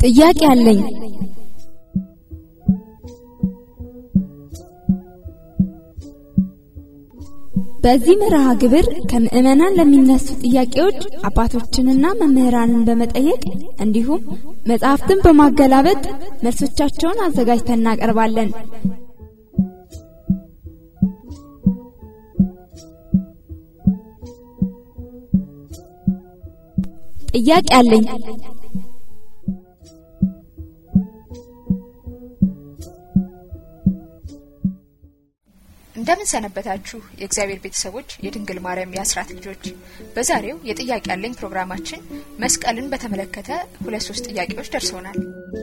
ጥያቄ አለኝ። በዚህ መርሃ ግብር ከምዕመናን ለሚነሱ ጥያቄዎች አባቶችንና መምህራንን በመጠየቅ እንዲሁም መጽሐፍትን በማገላበጥ መልሶቻቸውን አዘጋጅተን እናቀርባለን። ጥያቄ አለኝ። እንደምን ሰነበታችሁ የእግዚአብሔር ቤተሰቦች የድንግል ማርያም የአስራት ልጆች በዛሬው የጥያቄ ያለኝ ፕሮግራማችን መስቀልን በተመለከተ ሁለት ሶስት ጥያቄዎች ደርሰውናል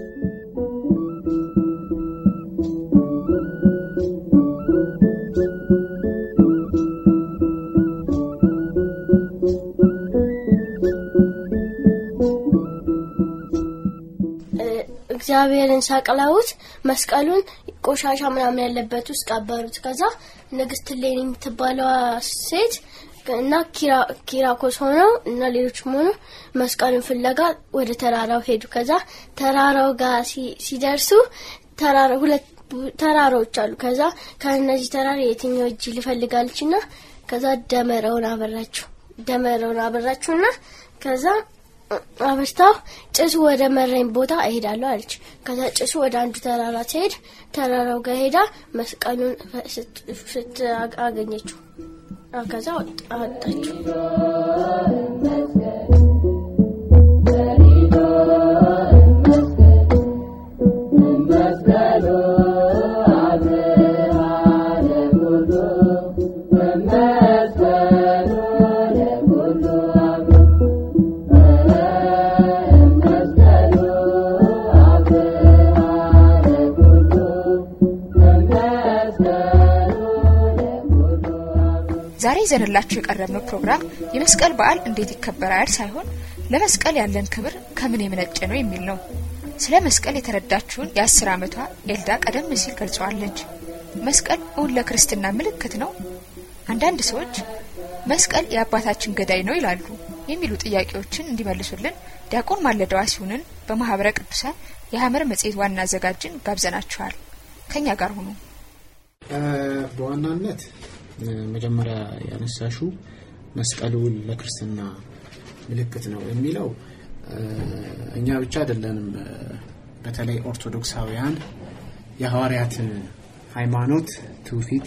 እግዚአብሔርን ሰቅለውት መስቀሉን ቆሻሻ ምናምን ያለበት ውስጥ ቀበሩት። ከዛ ንግስት ሌኒ የምትባለዋ ሴት እና ኪራኮስ ሆነው እና ሌሎችም ሆነው መስቀሉን ፍለጋ ወደ ተራራው ሄዱ። ከዛ ተራራው ጋር ሲደርሱ ተራራ ሁለት ተራራዎች አሉ። ከዛ ከእነዚህ ተራራ የትኛው እጅ ልፈልጋለች እና ከዛ ደመራውን አበራችሁ ደመራውን አበራችሁና ከዛ አበርታው ጭሱ ወደ መረኝ ቦታ እሄዳለሁ አለች። ከዛ ጭሱ ወደ አንዱ ተራራ ሲሄድ ተራራው ጋር ሄዳ መስቀሉን ስት አገኘችው። ከዛ አወጣችው። ዛሬ ይዘንላችሁ የቀረብነው ፕሮግራም የመስቀል በዓል እንዴት ይከበራል ሳይሆን ለመስቀል ያለን ክብር ከምን የመነጨ ነው የሚል ነው። ስለ መስቀል የተረዳችውን የአስር ዓመቷ ኤልዳ ቀደም ሲል ገልጸዋለች። መስቀል እውን ለክርስትና ምልክት ነው? አንዳንድ ሰዎች መስቀል የአባታችን ገዳይ ነው ይላሉ የሚሉ ጥያቄዎችን እንዲመልሱልን ዲያቆን ማለዳዋ ሲሆንን በማህበረ ቅዱሳን የሐመር መጽሔት ዋና አዘጋጅን ጋብዘናችኋል። ከኛ ጋር ሁኑ። በዋናነት መጀመሪያ ያነሳሹ መስቀሉ ለክርስትና ምልክት ነው የሚለው እኛ ብቻ አይደለንም። በተለይ ኦርቶዶክሳውያን የሐዋርያትን ሃይማኖት ትውፊት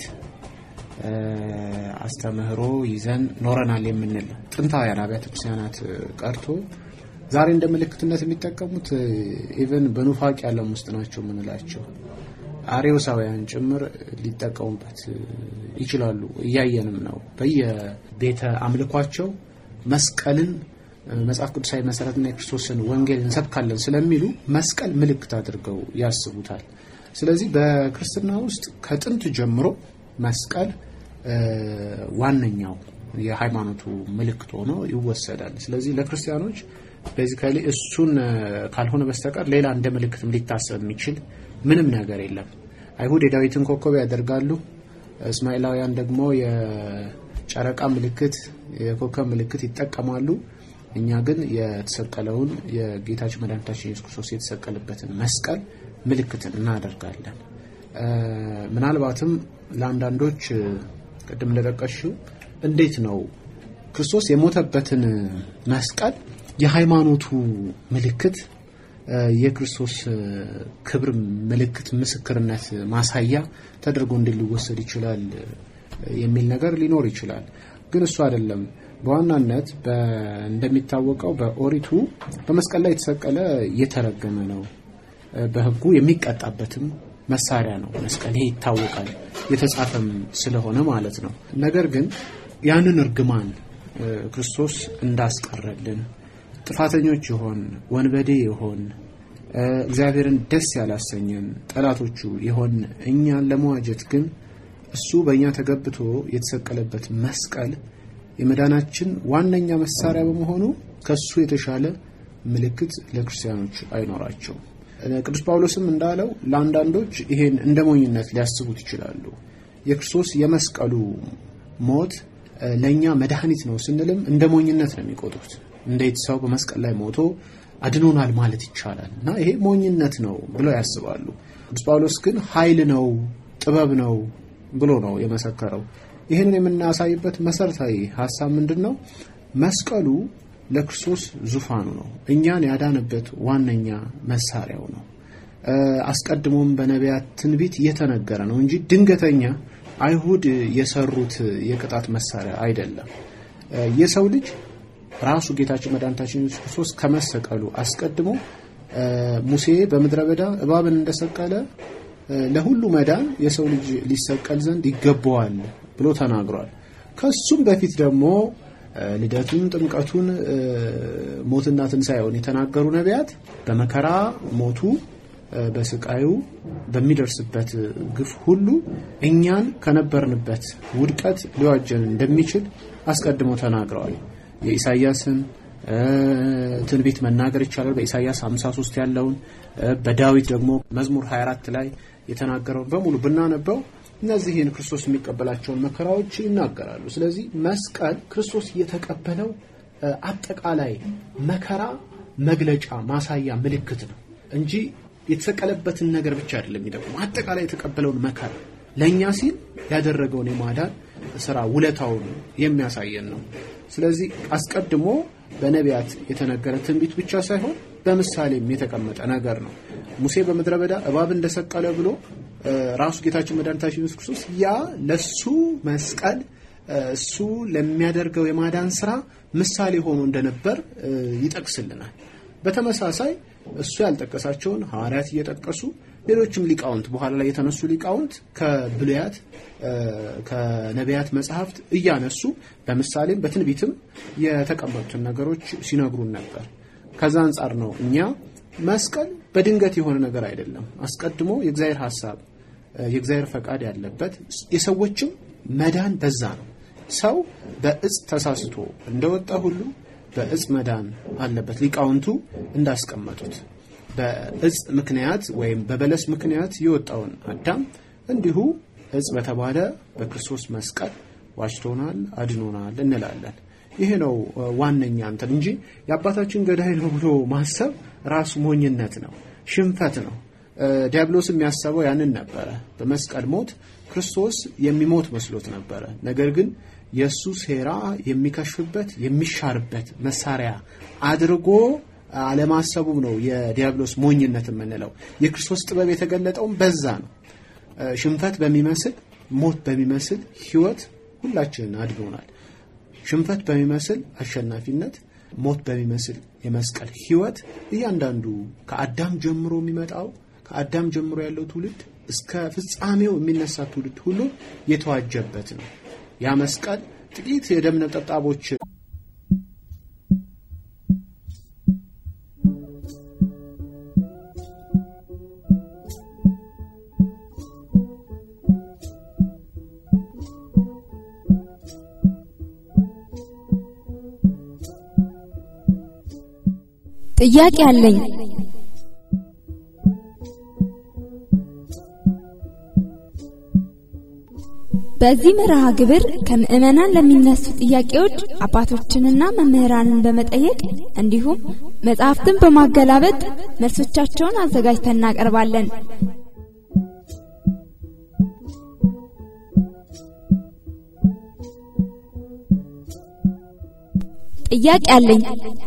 አስተምህሮ ይዘን ኖረናል የምንል ጥንታውያን አብያተ ክርስቲያናት ቀርቶ ዛሬ እንደ ምልክትነት የሚጠቀሙት ኢቨን በኑፋቂ ዓለም ውስጥ ናቸው የምንላቸው አሬዎሳውያን ጭምር ሊጠቀሙበት ይችላሉ። እያየንም ነው። በየቤተ አምልኳቸው መስቀልን መጽሐፍ ቅዱሳዊ መሰረትና የክርስቶስን ወንጌል እንሰብካለን ስለሚሉ መስቀል ምልክት አድርገው ያስቡታል። ስለዚህ በክርስትና ውስጥ ከጥንት ጀምሮ መስቀል ዋነኛው የሃይማኖቱ ምልክት ሆኖ ይወሰዳል። ስለዚህ ለክርስቲያኖች ቤዚካሊ እሱን ካልሆነ በስተቀር ሌላ እንደ ምልክትም ሊታሰብ የሚችል ምንም ነገር የለም። አይሁድ የዳዊትን ኮከብ ያደርጋሉ። እስማኤላውያን ደግሞ የጨረቃ ምልክት፣ የኮከብ ምልክት ይጠቀማሉ። እኛ ግን የተሰቀለውን የጌታችን መድኃኒታችን ኢየሱስ ክርስቶስ የተሰቀለበትን መስቀል ምልክትን እናደርጋለን። ምናልባትም ለአንዳንዶች ቅድም እንደጠቀሽው እንዴት ነው ክርስቶስ የሞተበትን መስቀል የሃይማኖቱ ምልክት የክርስቶስ ክብር ምልክት ምስክርነት ማሳያ ተደርጎ እንዴት ሊወሰድ ይችላል የሚል ነገር ሊኖር ይችላል። ግን እሱ አይደለም። በዋናነት እንደሚታወቀው በኦሪቱ በመስቀል ላይ የተሰቀለ የተረገመ ነው፣ በሕጉ የሚቀጣበትም መሳሪያ ነው መስቀል። ይሄ ይታወቃል፣ የተጻፈም ስለሆነ ማለት ነው። ነገር ግን ያንን እርግማን ክርስቶስ እንዳስቀረልን ጥፋተኞች የሆን ወንበዴ የሆን እግዚአብሔርን ደስ ያላሰኘን ጠላቶቹ የሆን እኛን ለመዋጀት ግን እሱ በእኛ ተገብቶ የተሰቀለበት መስቀል የመዳናችን ዋነኛ መሳሪያ በመሆኑ ከሱ የተሻለ ምልክት ለክርስቲያኖች አይኖራቸውም። ቅዱስ ጳውሎስም እንዳለው ለአንዳንዶች ይሄን እንደ ሞኝነት ሊያስቡት ይችላሉ። የክርስቶስ የመስቀሉ ሞት ለእኛ መድኃኒት ነው ስንልም እንደ ሞኝነት ነው የሚቆጥሩት። እንዴት ሰው በመስቀል ላይ ሞቶ አድኖናል ማለት ይቻላል? እና ይሄ ሞኝነት ነው ብለው ያስባሉ። ቅዱስ ጳውሎስ ግን ኃይል ነው ጥበብ ነው ብሎ ነው የመሰከረው። ይህንን የምናሳይበት መሰረታዊ ሀሳብ ምንድን ነው? መስቀሉ ለክርስቶስ ዙፋኑ ነው። እኛን ያዳነበት ዋነኛ መሳሪያው ነው። አስቀድሞም በነቢያት ትንቢት እየተነገረ ነው እንጂ ድንገተኛ አይሁድ የሰሩት የቅጣት መሳሪያ አይደለም። የሰው ልጅ ራሱ ጌታችን መድኃኒታችን ኢየሱስ ክርስቶስ ከመሰቀሉ አስቀድሞ ሙሴ በምድረ በዳ እባብን እንደሰቀለ ለሁሉ መዳን የሰው ልጅ ሊሰቀል ዘንድ ይገባዋል ብሎ ተናግሯል። ከሱም በፊት ደግሞ ልደቱን፣ ጥምቀቱን፣ ሞትና ትንሣኤውን የተናገሩ ነቢያት በመከራ ሞቱ በስቃዩ በሚደርስበት ግፍ ሁሉ እኛን ከነበርንበት ውድቀት ሊዋጀን እንደሚችል አስቀድሞ ተናግረዋል። የኢሳያስን ትንቢት መናገር ይቻላል። በኢሳያስ 53 ያለውን በዳዊት ደግሞ መዝሙር 24 ላይ የተናገረውን በሙሉ ብናነበው እነዚህን ክርስቶስ የሚቀበላቸውን መከራዎች ይናገራሉ። ስለዚህ መስቀል ክርስቶስ የተቀበለው አጠቃላይ መከራ መግለጫ፣ ማሳያ፣ ምልክት ነው እንጂ የተሰቀለበትን ነገር ብቻ አይደለም የሚጠቁም አጠቃላይ የተቀበለውን መከራ ለእኛ ሲል ያደረገውን የማዳን ስራ ውለታውን የሚያሳየን ነው። ስለዚህ አስቀድሞ በነቢያት የተነገረ ትንቢት ብቻ ሳይሆን በምሳሌም የተቀመጠ ነገር ነው። ሙሴ በምድረ በዳ እባብ እንደሰቀለ ብሎ ራሱ ጌታችን መድኃኒታችን ኢየሱስ ክርስቶስ ያ ለሱ መስቀል እሱ ለሚያደርገው የማዳን ስራ ምሳሌ ሆኖ እንደነበር ይጠቅስልናል። በተመሳሳይ እሱ ያልጠቀሳቸውን ሐዋርያት እየጠቀሱ ሌሎችም ሊቃውንት በኋላ ላይ የተነሱ ሊቃውንት ከብሉያት ከነቢያት መጽሐፍት እያነሱ በምሳሌም በትንቢትም የተቀመጡትን ነገሮች ሲነግሩን ነበር። ከዛ አንጻር ነው እኛ መስቀል በድንገት የሆነ ነገር አይደለም። አስቀድሞ የእግዚአብሔር ሐሳብ የእግዚአብሔር ፈቃድ ያለበት የሰዎችም መዳን በዛ ነው። ሰው በእጽ ተሳስቶ እንደወጣ ሁሉ በእጽ መዳን አለበት። ሊቃውንቱ እንዳስቀመጡት በእጽ ምክንያት ወይም በበለስ ምክንያት የወጣውን አዳም እንዲሁ እጽ በተባለ በክርስቶስ መስቀል ዋጅቶናል፣ አድኖናል እንላለን። ይሄ ነው ዋነኛ እንትን እንጂ የአባታችን ገዳይ ነው ብሎ ማሰብ ራሱ ሞኝነት ነው፣ ሽንፈት ነው። ዲያብሎስ የሚያሰበው ያንን ነበረ። በመስቀል ሞት ክርስቶስ የሚሞት መስሎት ነበረ። ነገር ግን የእሱ ሴራ የሚከሽፍበት የሚሻርበት መሳሪያ አድርጎ አለማሰቡም ነው የዲያብሎስ ሞኝነት የምንለው። የክርስቶስ ጥበብ የተገለጠውም በዛ ነው። ሽንፈት በሚመስል ሞት በሚመስል ሕይወት ሁላችንን አድኖናል። ሽንፈት በሚመስል አሸናፊነት፣ ሞት በሚመስል የመስቀል ሕይወት እያንዳንዱ ከአዳም ጀምሮ የሚመጣው ከአዳም ጀምሮ ያለው ትውልድ እስከ ፍጻሜው የሚነሳ ትውልድ ሁሉ የተዋጀበት ነው። ያ መስቀል ጥቂት የደም ነጠብጣቦች ጥያቄ አለኝ። በዚህ መርሃ ግብር ከምዕመናን ለሚነሱ ጥያቄዎች አባቶችንና መምህራንን በመጠየቅ እንዲሁም መጽሐፍትን በማገላበጥ መልሶቻቸውን አዘጋጅተን እናቀርባለን። ጥያቄ አለኝ።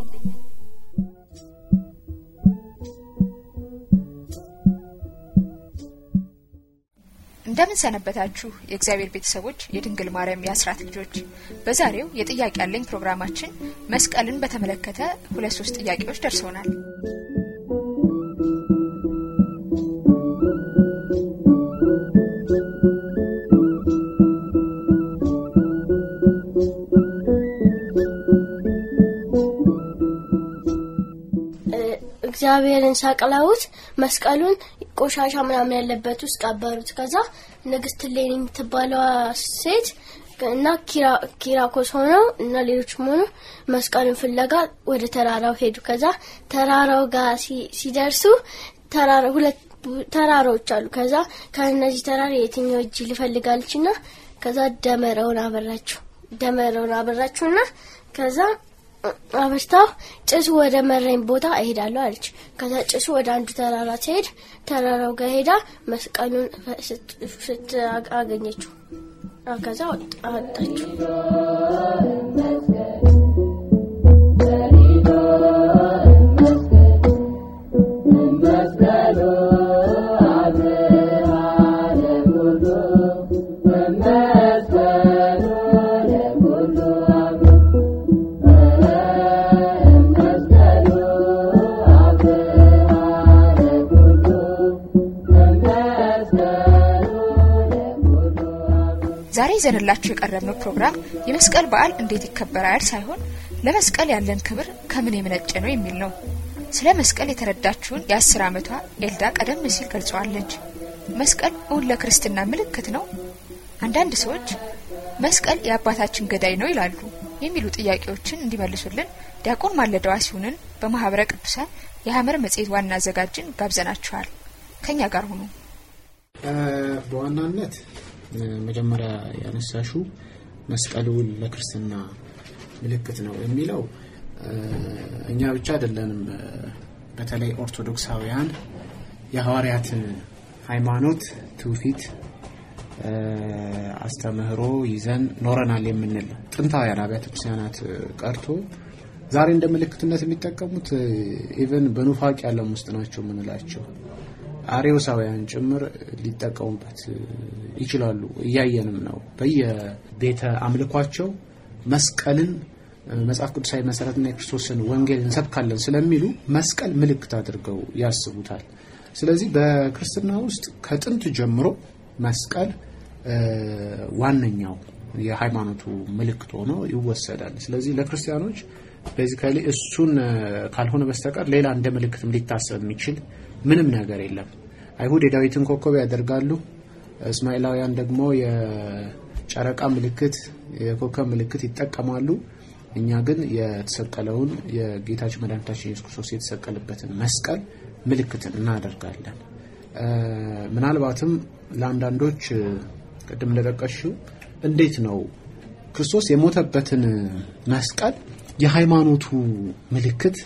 እንደምን ሰነበታችሁ የእግዚአብሔር ቤተሰቦች የድንግል ማርያም የአስራት ልጆች በዛሬው የጥያቄ ያለኝ ፕሮግራማችን መስቀልን በተመለከተ ሁለት ሶስት ጥያቄዎች ደርሰውናል እግዚአብሔርን ሰቅለውት መስቀሉን ቆሻሻ ምናምን ያለበት ውስጥ ቀበሩት። ከዛ ንግስት ሌኒ የምትባለዋ ሴት እና ኪራኮስ ሆነው እና ሌሎችም ሆነው መስቀሉን ፍለጋ ወደ ተራራው ሄዱ። ከዛ ተራራው ጋር ሲደርሱ ተራራ ሁለት ተራራዎች አሉ። ከዛ ከእነዚህ ተራራ የትኛው እጅ ልፈልጋለች እና ከዛ ደመራውን አበራችው። ደመራውን አበራችሁና ከዛ አበርታው ጭሱ ወደ መራኝ ቦታ እሄዳለሁ አለች። ከዛ ጭሱ ወደ አንዱ ተራራ ሲሄድ ተራራው ጋር ሄዳ መስቀሉን ስት አገኘችው። ከዛ አወጣችው። ዛሬ ይዘንላችሁ የቀረብነው ፕሮግራም የመስቀል በዓል እንዴት ይከበራል ሳይሆን ለመስቀል ያለን ክብር ከምን የመነጨ ነው የሚል ነው። ስለ መስቀል የተረዳችውን የአስር ዓመቷ ኤልዳ ቀደም ሲል ገልጸዋለች። መስቀል እውን ለክርስትና ምልክት ነው? አንዳንድ ሰዎች መስቀል የአባታችን ገዳይ ነው ይላሉ የሚሉ ጥያቄዎችን እንዲመልሱልን ዲያቆን ማለዳዋ ሲሆንን በማህበረ ቅዱሳን የሐመር መጽሔት ዋና አዘጋጅን ጋብዘናችኋል። ከኛ ጋር ሁኑ። በዋናነት መጀመሪያ ያነሳሹ መስቀሉ ለክርስትና ምልክት ነው የሚለው እኛ ብቻ አይደለንም። በተለይ ኦርቶዶክሳውያን የሐዋርያትን ሃይማኖት ትውፊት አስተምህሮ ይዘን ኖረናል የምንል ጥንታውያን አብያተ ክርስቲያናት ቀርቶ ዛሬ እንደ ምልክትነት የሚጠቀሙት ኢቨን በኑፋቂ ዓለም ውስጥ ናቸው የምንላቸው አሬዎሳውያን ጭምር ሊጠቀሙበት ይችላሉ። እያየንም ነው። በየቤተ አምልኳቸው መስቀልን መጽሐፍ ቅዱሳዊ መሰረትና የክርስቶስን ወንጌል እንሰብካለን ስለሚሉ መስቀል ምልክት አድርገው ያስቡታል። ስለዚህ በክርስትና ውስጥ ከጥንት ጀምሮ መስቀል ዋነኛው የሃይማኖቱ ምልክት ሆኖ ይወሰዳል። ስለዚህ ለክርስቲያኖች ቤዚካሊ እሱን ካልሆነ በስተቀር ሌላ እንደ ምልክትም ሊታሰብ የሚችል ምንም ነገር የለም። አይሁድ የዳዊትን ኮከብ ያደርጋሉ። እስማኤላውያን ደግሞ የጨረቃ ምልክት፣ የኮከብ ምልክት ይጠቀማሉ። እኛ ግን የተሰቀለውን የጌታችን መድኃኒታችን ኢየሱስ ክርስቶስ የተሰቀለበትን መስቀል ምልክትን እናደርጋለን። ምናልባትም ለአንዳንዶች ቅድም እንደጠቀሽው እንዴት ነው ክርስቶስ የሞተበትን መስቀል የሃይማኖቱ ምልክት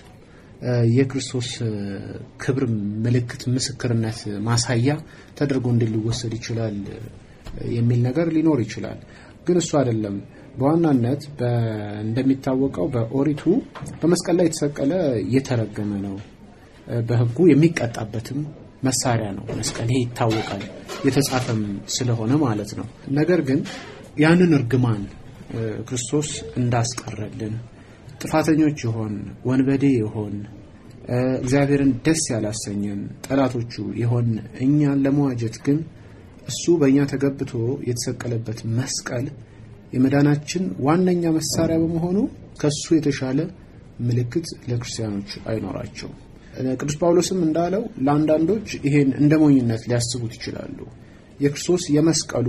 የክርስቶስ ክብር ምልክት ምስክርነት ማሳያ ተደርጎ እንዴት ሊወሰድ ይችላል የሚል ነገር ሊኖር ይችላል። ግን እሱ አይደለም። በዋናነት እንደሚታወቀው በኦሪቱ በመስቀል ላይ የተሰቀለ የተረገመ ነው፣ በሕጉ የሚቀጣበትም መሳሪያ ነው መስቀል። ይሄ ይታወቃል፣ የተጻፈም ስለሆነ ማለት ነው። ነገር ግን ያንን እርግማን ክርስቶስ እንዳስቀረልን ጥፋተኞች የሆን ወንበዴ የሆን እግዚአብሔርን ደስ ያላሰኘን ጠላቶቹ የሆን እኛን ለመዋጀት ግን እሱ በእኛ ተገብቶ የተሰቀለበት መስቀል የመዳናችን ዋነኛ መሳሪያ በመሆኑ ከሱ የተሻለ ምልክት ለክርስቲያኖች አይኖራቸውም። ቅዱስ ጳውሎስም እንዳለው ለአንዳንዶች ይሄን እንደ ሞኝነት ሊያስቡት ይችላሉ። የክርስቶስ የመስቀሉ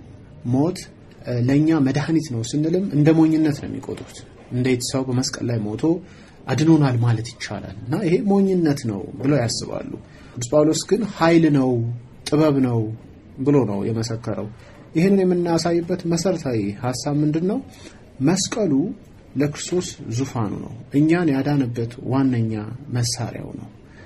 ሞት ለእኛ መድኃኒት ነው ስንልም እንደ ሞኝነት ነው የሚቆጥሩት። እንዴት ሰው በመስቀል ላይ ሞቶ አድኖናል ማለት ይቻላል? እና ይሄ ሞኝነት ነው ብለው ያስባሉ። ቅዱስ ጳውሎስ ግን ኃይል ነው፣ ጥበብ ነው ብሎ ነው የመሰከረው። ይህንን የምናሳይበት መሰረታዊ ሀሳብ ምንድን ነው? መስቀሉ ለክርስቶስ ዙፋኑ ነው። እኛን ያዳነበት ዋነኛ መሳሪያው ነው።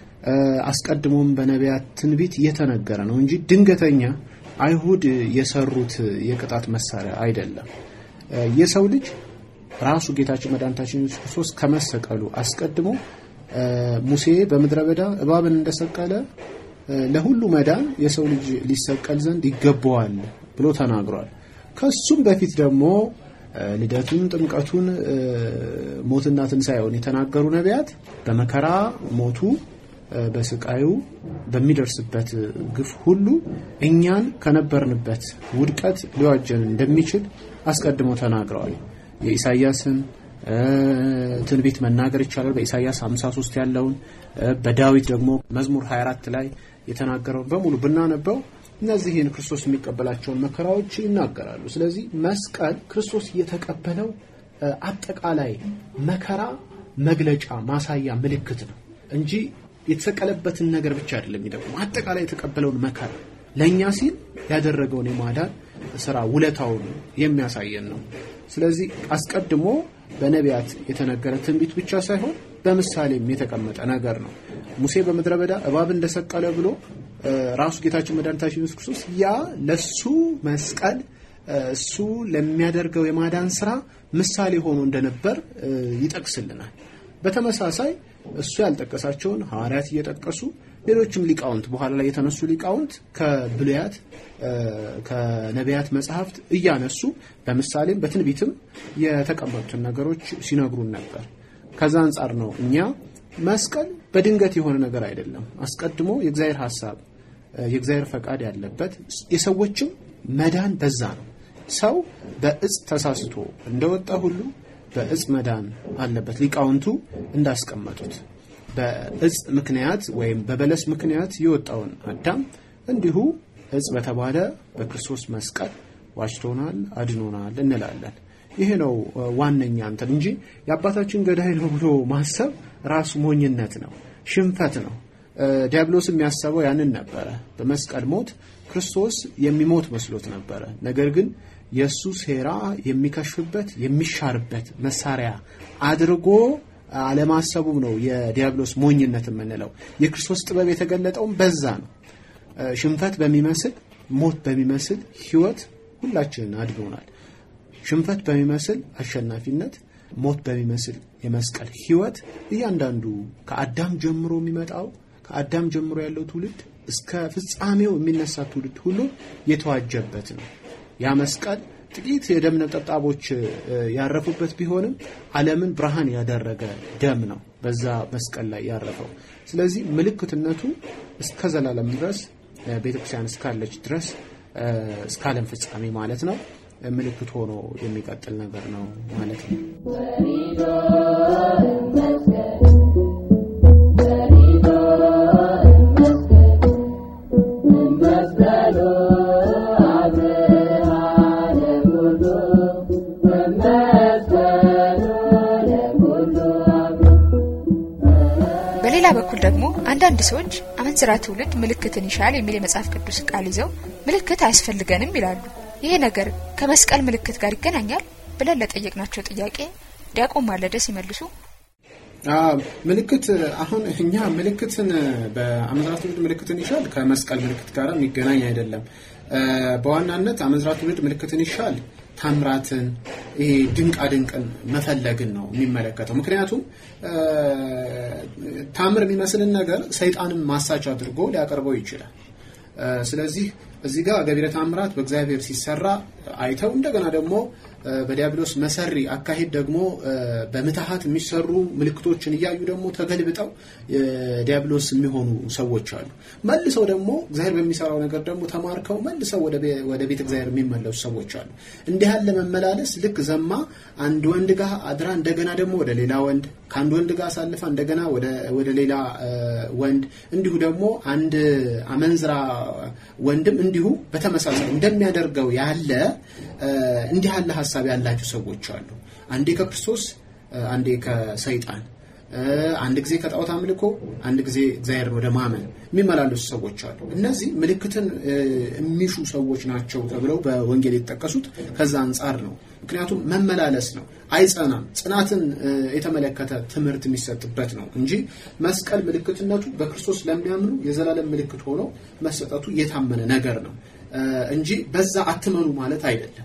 አስቀድሞም በነቢያት ትንቢት የተነገረ ነው እንጂ ድንገተኛ አይሁድ የሰሩት የቅጣት መሳሪያ አይደለም። የሰው ልጅ ራሱ ጌታችን መድኃኒታችን ኢየሱስ ክርስቶስ ከመሰቀሉ አስቀድሞ ሙሴ በምድረ በዳ እባብን እንደሰቀለ ለሁሉ መዳን የሰው ልጅ ሊሰቀል ዘንድ ይገባዋል ብሎ ተናግሯል። ከሱም በፊት ደግሞ ልደቱን፣ ጥምቀቱን፣ ሞትና ትንሣኤውን የተናገሩ ነቢያት በመከራ ሞቱ በስቃዩ በሚደርስበት ግፍ ሁሉ እኛን ከነበርንበት ውድቀት ሊዋጀን እንደሚችል አስቀድሞ ተናግረዋል። የኢሳያስን ትንቢት መናገር ይቻላል። በኢሳያስ 53 ያለውን በዳዊት ደግሞ መዝሙር 24 ላይ የተናገረውን በሙሉ ብናነበው እነዚህን ክርስቶስ የሚቀበላቸውን መከራዎች ይናገራሉ። ስለዚህ መስቀል ክርስቶስ የተቀበለው አጠቃላይ መከራ መግለጫ፣ ማሳያ፣ ምልክት ነው እንጂ የተሰቀለበትን ነገር ብቻ አይደለም የሚጠቁም። አጠቃላይ የተቀበለውን መከራ ለእኛ ሲል ያደረገውን የማዳን ስራ ውለታውን የሚያሳየን ነው። ስለዚህ አስቀድሞ በነቢያት የተነገረ ትንቢት ብቻ ሳይሆን በምሳሌም የተቀመጠ ነገር ነው። ሙሴ በምድረ በዳ እባብ እንደሰቀለ ብሎ ራሱ ጌታችን መድኃኒታችን ኢየሱስ ክርስቶስ ያ ለሱ መስቀል እሱ ለሚያደርገው የማዳን ስራ ምሳሌ ሆኖ እንደነበር ይጠቅስልናል። በተመሳሳይ እሱ ያልጠቀሳቸውን ሐዋርያት እየጠቀሱ ሌሎችም ሊቃውንት በኋላ ላይ የተነሱ ሊቃውንት ከብሉያት ከነቢያት መጽሐፍት እያነሱ በምሳሌም በትንቢትም የተቀመጡትን ነገሮች ሲነግሩን ነበር። ከዛ አንጻር ነው እኛ መስቀል በድንገት የሆነ ነገር አይደለም። አስቀድሞ የእግዚአብሔር ሐሳብ የእግዚአብሔር ፈቃድ ያለበት የሰዎችም መዳን በዛ ነው። ሰው በእጽ ተሳስቶ እንደወጣ ሁሉ በእጽ መዳን አለበት። ሊቃውንቱ እንዳስቀመጡት በእጽ ምክንያት ወይም በበለስ ምክንያት የወጣውን አዳም እንዲሁ እጽ በተባለ በክርስቶስ መስቀል ዋጅቶናል፣ አድኖናል እንላለን። ይሄ ነው ዋነኛ እንትን እንጂ የአባታችን ገዳይ ነው ብሎ ማሰብ ራሱ ሞኝነት ነው፣ ሽንፈት ነው። ዲያብሎስ የሚያሰበው ያንን ነበረ። በመስቀል ሞት ክርስቶስ የሚሞት መስሎት ነበረ። ነገር ግን የእሱ ሴራ የሚከሽፍበት የሚሻርበት መሳሪያ አድርጎ አለማሰቡም ነው የዲያብሎስ ሞኝነት የምንለው። የክርስቶስ ጥበብ የተገለጠውም በዛ ነው። ሽንፈት በሚመስል ሞት በሚመስል ሕይወት ሁላችንን አድኖናል። ሽንፈት በሚመስል አሸናፊነት፣ ሞት በሚመስል የመስቀል ሕይወት እያንዳንዱ ከአዳም ጀምሮ የሚመጣው ከአዳም ጀምሮ ያለው ትውልድ እስከ ፍጻሜው የሚነሳ ትውልድ ሁሉ የተዋጀበት ነው። ያ መስቀል ጥቂት የደም ነጠብጣቦች ያረፉበት ቢሆንም ዓለምን ብርሃን ያደረገ ደም ነው በዛ መስቀል ላይ ያረፈው። ስለዚህ ምልክትነቱ እስከ ዘላለም ድረስ ቤተክርስቲያን እስካለች ድረስ እስከ ዓለም ፍጻሜ ማለት ነው ምልክት ሆኖ የሚቀጥል ነገር ነው ማለት ነው። በሌላ በኩል ደግሞ አንዳንድ ሰዎች አመንዝራ ትውልድ ምልክትን ይሻል የሚል የመጽሐፍ ቅዱስ ቃል ይዘው ምልክት አያስፈልገንም ይላሉ። ይሄ ነገር ከመስቀል ምልክት ጋር ይገናኛል ብለን ለጠየቅናቸው ጥያቄ ዲያቆን ማለደ ሲመልሱ ምልክት አሁን እኛ ምልክትን በአመንዝራ ትውልድ ምልክትን ይሻል ከመስቀል ምልክት ጋር የሚገናኝ አይደለም። በዋናነት አመንዝራ ትውልድ ምልክትን ይሻል ታምራትን ይሄ ድንቃ ድንቅን መፈለግን ነው የሚመለከተው። ምክንያቱም ታምር የሚመስልን ነገር ሰይጣንን ማሳች አድርጎ ሊያቀርበው ይችላል። ስለዚህ እዚህ ጋር ገቢረ ታምራት በእግዚአብሔር ሲሰራ አይተው እንደገና ደግሞ በዲያብሎስ መሰሪ አካሄድ ደግሞ በምትሃት የሚሰሩ ምልክቶችን እያዩ ደግሞ ተገልብጠው ዲያብሎስ የሚሆኑ ሰዎች አሉ። መልሰው ደግሞ እግዚአብሔር በሚሰራው ነገር ደግሞ ተማርከው መልሰው ወደ ቤተ እግዚአብሔር የሚመለሱ ሰዎች አሉ። እንዲህ ያለ መመላለስ ልክ ዘማ አንድ ወንድ ጋር አድራ እንደገና ደግሞ ወደ ሌላ ወንድ ከአንድ ወንድ ጋር አሳልፋ እንደገና ወደ ሌላ ወንድ እንዲሁ ደግሞ አንድ አመንዝራ ወንድም እንዲሁ በተመሳሳይ እንደሚያደርገው ያለ እንዲህ ያለ ሀሳብ ያላቸው ሰዎች አሉ። አንዴ ከክርስቶስ አንዴ ከሰይጣን አንድ ጊዜ ከጣዖት አምልኮ አንድ ጊዜ እግዚአብሔርን ወደ ማመን የሚመላለሱ ሰዎች አሉ። እነዚህ ምልክትን የሚሹ ሰዎች ናቸው ተብለው በወንጌል የተጠቀሱት ከዛ አንጻር ነው። ምክንያቱም መመላለስ ነው፣ አይጸናም። ጽናትን የተመለከተ ትምህርት የሚሰጥበት ነው እንጂ መስቀል ምልክትነቱ በክርስቶስ ለሚያምኑ የዘላለም ምልክት ሆኖ መሰጠቱ የታመነ ነገር ነው እንጂ በዛ አትመኑ ማለት አይደለም።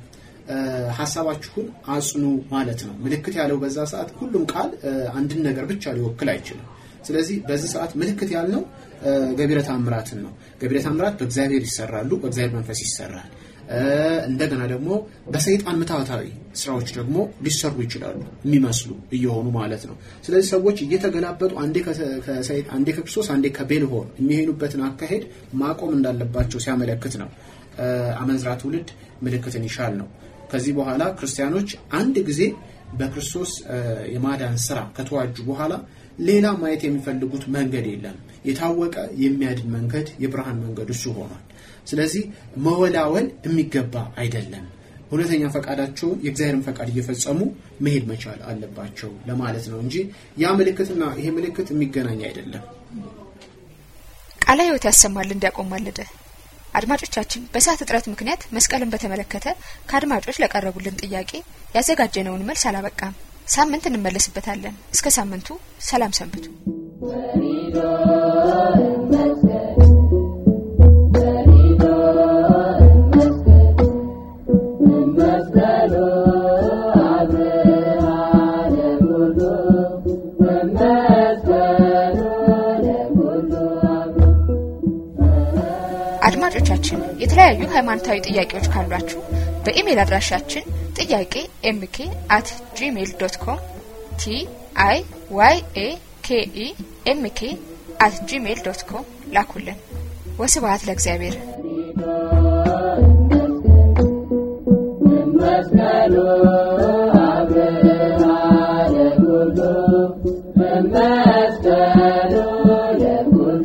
ሀሳባችሁን አጽኑ ማለት ነው። ምልክት ያለው በዛ ሰዓት ሁሉም ቃል አንድን ነገር ብቻ ሊወክል አይችልም። ስለዚህ በዚህ ሰዓት ምልክት ያልነው ገቢረ ታምራትን ነው። ገቢረ ታምራት በእግዚአብሔር ይሰራሉ፣ በእግዚአብሔር መንፈስ ይሰራል። እንደገና ደግሞ በሰይጣን ምታታዊ ስራዎች ደግሞ ሊሰሩ ይችላሉ የሚመስሉ እየሆኑ ማለት ነው። ስለዚህ ሰዎች እየተገላበጡ አንዴ አንዴ ከክርስቶስ አንዴ ከቤልሆር የሚሄዱበትን አካሄድ ማቆም እንዳለባቸው ሲያመለክት ነው። አመንዝራ ትውልድ ምልክትን ይሻል ነው። ከዚህ በኋላ ክርስቲያኖች አንድ ጊዜ በክርስቶስ የማዳን ስራ ከተዋጁ በኋላ ሌላ ማየት የሚፈልጉት መንገድ የለም። የታወቀ የሚያድን መንገድ የብርሃን መንገድ እሱ ሆኗል። ስለዚህ መወላወል የሚገባ አይደለም። እውነተኛ ፈቃዳቸውን የእግዚአብሔርን ፈቃድ እየፈጸሙ መሄድ መቻል አለባቸው ለማለት ነው እንጂ ያ ምልክትና ይሄ ምልክት የሚገናኝ አይደለም። ቃለ ሕይወት ያሰማልን ዲያቆን ማለደ አድማጮቻችን በሰዓት እጥረት ምክንያት መስቀልን በተመለከተ ከአድማጮች ለቀረቡልን ጥያቄ ያዘጋጀነውን መልስ አላበቃም። ሳምንት እንመለስበታለን። እስከ ሳምንቱ ሰላም ሰንብቱ። አድማጮቻችን የተለያዩ ሃይማኖታዊ ጥያቄዎች ካሏችሁ በኢሜይል አድራሻችን ጥያቄ ኤምኬ አት ጂሜይል ዶት ኮም ቲ አይ ዋይ ኤ ኬ ኢ ኤምኬ አት ጂሜይል ዶት ኮም ላኩልን። ወስብሐት ለእግዚአብሔር። መስቀሉ አብርሃ ለኩሉ መስቀሉ ለኩሉ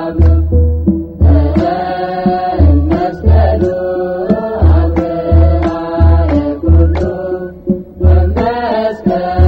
መስቀሉ አብርሃ ለኩሉ መስቀሉ